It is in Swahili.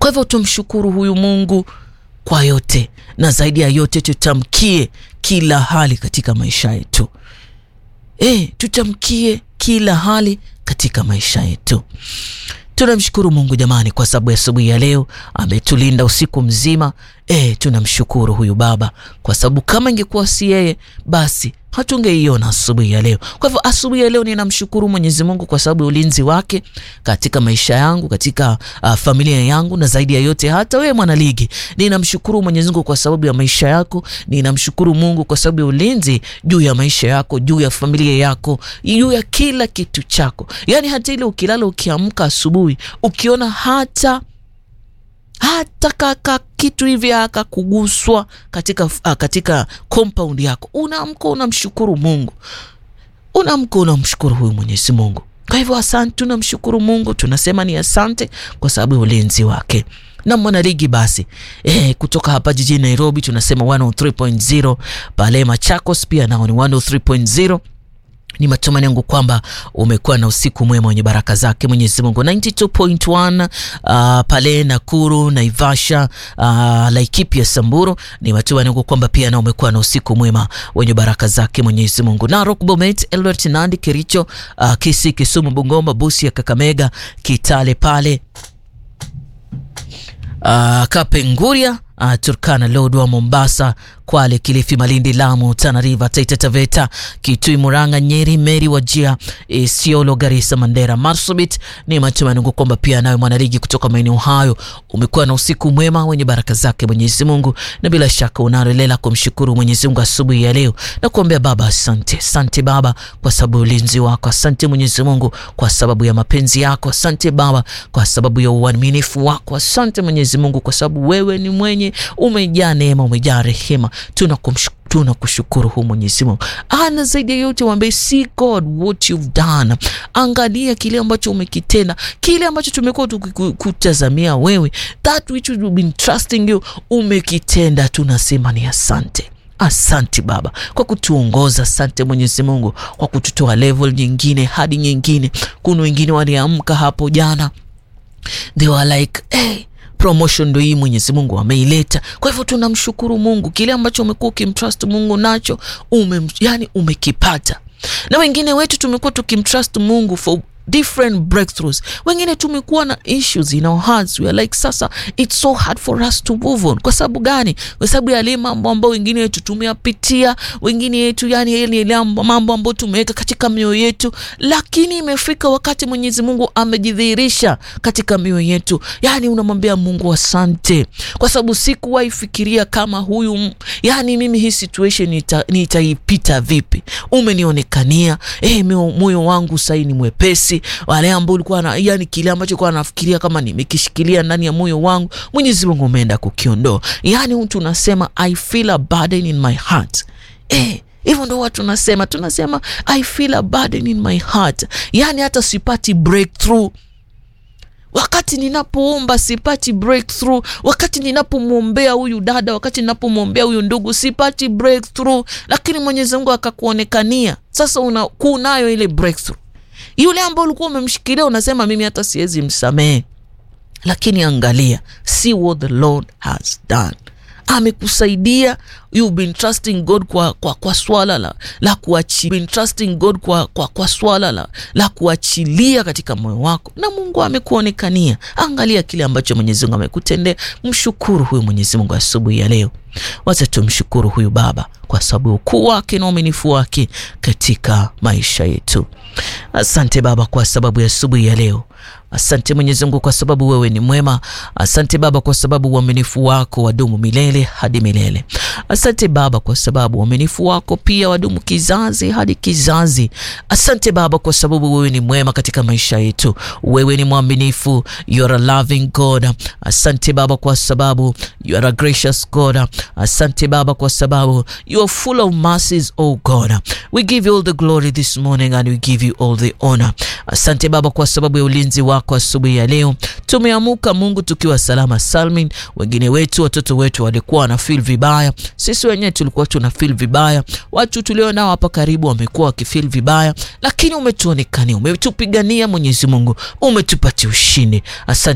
Kwa hivyo tumshukuru huyu Mungu kwa yote, na zaidi ya yote tutamkie kila hali katika maisha yetu. E, tutamkie kila hali katika maisha yetu. Tunamshukuru Mungu jamani, kwa sababu asubuhi ya leo ametulinda usiku mzima. E, tunamshukuru huyu Baba kwa sababu kama ingekuwa si yeye basi hatungeiona asubuhi ya leo. Kwa hivyo asubuhi ya leo ninamshukuru Mwenyezi Mungu kwa sababu ya ulinzi wake katika maisha yangu, katika uh, familia yangu, na zaidi ya yote hata wewe mwanaligi, ninamshukuru Mwenyezi Mungu kwa sababu ya maisha yako. Ninamshukuru Mungu kwa sababu ya ulinzi juu ya maisha yako, juu ya familia yako, juu ya kila kitu chako, yaani hata ile ukilala, ukiamka asubuhi ukiona hata hata kaka kitu hivi akakuguswa katika, uh, katika compound yako, unaamka unamshukuru Mungu, unaamka unamshukuru huyu Mwenyezi Mungu. Kwa hivyo asante, tunamshukuru Mungu, tunasema ni asante kwa sababu ya ulinzi wake na mwanaligi basi eh, kutoka hapa jijini Nairobi tunasema 103.0 pale Machakos pia nao ni 103.0 ni matumaini yangu kwamba umekuwa na usiku mwema wenye baraka zake Mwenyezi Mungu. 92.1 uh, pale Nakuru, Naivasha, uh, Laikipia, Samburu, ni matumaini yangu kwamba pia na umekuwa na usiku mwema wenye baraka zake Mwenyezi Mungu. Narok, Bomet, Eldoret, Nandi, Kericho, uh, Kisii, Kisumu, Bungoma, Busia, Kakamega, Kitale pale uh, Kapenguria Uh, Turkana, Lodwar, Mombasa, Kwale, Kilifi, Malindi, Lamu, Tana River, Taita Taveta, Kitui, Murang'a, Nyeri, Meri, Wajia, Isiolo, Garissa, Mandera, Marsabit. Ni matumaini yangu kwamba pia nawe mwanaligi kutoka maeneo hayo umekuwa na usiku mwema wenye baraka zake Mwenyezi Mungu, na bila shaka unaendelea kumshukuru Mwenyezi Mungu asubuhi ya leo na kuambia Baba asante, asante Baba kwa sababu ya ulinzi wako, asante Mwenyezi Mungu kwa sababu ya mapenzi yako, asante Baba kwa sababu ya uaminifu wako, asante Mwenyezi Mungu kwa sababu wewe ni mwenye umejaa neema, umejaa rehema. Tunakumshukuru tunakushukuru hu Mwenyezi Mungu. Ana zaidi ya yote waambie, see God what you've done. Angalia kile ambacho umekitenda, kile ambacho tumekuwa tukikutazamia wewe, that which we've been trusting you, umekitenda. Tunasema ni asante. Asante Baba kwa kutuongoza. Asante Mwenyezi Mungu kwa kututoa level nyingine hadi nyingine. Kuna wengine waliamka hapo jana, they were like hey, promotion ndo hii Mwenyezi Mungu ameileta. Kwa hivyo tunamshukuru Mungu, kile ambacho umekuwa ukimtrust Mungu nacho ume, yani umekipata. Na wengine wetu tumekuwa tukimtrust Mungu for different breakthroughs. Wengine tumekuwa na issues in our hearts, we are like sasa it's so hard for us to move on. Kwa sababu gani? Kwa sababu ya yale mambo ambayo wengine wetu tumeyapitia, wengine wetu yani yale mambo ambayo tumeweka katika mioyo yetu, lakini imefika wakati Mwenyezi Mungu amejidhihirisha katika mioyo yetu, yani unamwambia Mungu asante, kwa sababu sikuwahi fikiria kama huyu, yani mimi hii situation nita, nitaipita vipi? Umenionekania eh, moyo wangu sasa ni mwepesi wale ambao ulikuwa na yani, kile ambacho ulikuwa nafikiria kama nimekishikilia ndani ya moyo wangu, Mwenyezi Mungu umeenda kukiondoa. Yani tunasema I feel a burden in my heart eh, hivyo ndo watu tunasema, tunasema I feel a burden in my heart, yani hata sipati breakthrough wakati ninapoomba sipati breakthrough, wakati ninapomwombea huyu dada, wakati ninapomwombea huyu ndugu sipati breakthrough, lakini Mwenyezi Mungu akakuonekania. Sasa unakunayo ile breakthrough yule ambao ulikuwa umemshikilia unasema mimi hata siwezi msamehe, lakini angalia, see what the Lord has done. Amekusaidia, you've been trusting God kwa, kwa, kwa swala la, la kuachilia, been trusting God kwa, kwa, kwa swala la, la kuachilia katika moyo wako, na Mungu amekuonekania. Angalia kile ambacho Mwenyezi Mungu amekutendea. Mshukuru huyu Mwenyezi Mungu asubuhi ya leo. Wacha tumshukuru huyu Baba kwa sababu ukuu wake na uaminifu wake katika maisha yetu. Asante Baba kwa sababu ya asubuhi ya leo. Asante Mwenyezi Mungu kwa sababu wewe ni mwema. Asante Baba kwa sababu uaminifu wako wadumu milele hadi milele. Asante Baba kwa sababu uaminifu wako pia wadumu kizazi hadi kizazi. Asante Baba kwa sababu wewe ni mwema katika maisha yetu. Wewe ni mwaminifu, you are a loving God. Asante Baba kwa sababu you are a gracious God. Asante Baba kwa sababu you are full of mercies, oh God. We give you all the glory this morning and we give you all the honor. Asante Baba kwa sababu ya ulinzi wako asubuhi ya leo. Tumeamuka Mungu tukiwa salama salmin. Wengine wetu watoto wetu walikuwa wana feel vibaya, sisi wenyewe tulikuwa tuna feel vibaya, watu tulio nao hapa karibu wamekuwa wakifeel vibaya, lakini umetuonekania, umetupigania Mwenyezi Mungu, umetupatia ushindi. Asante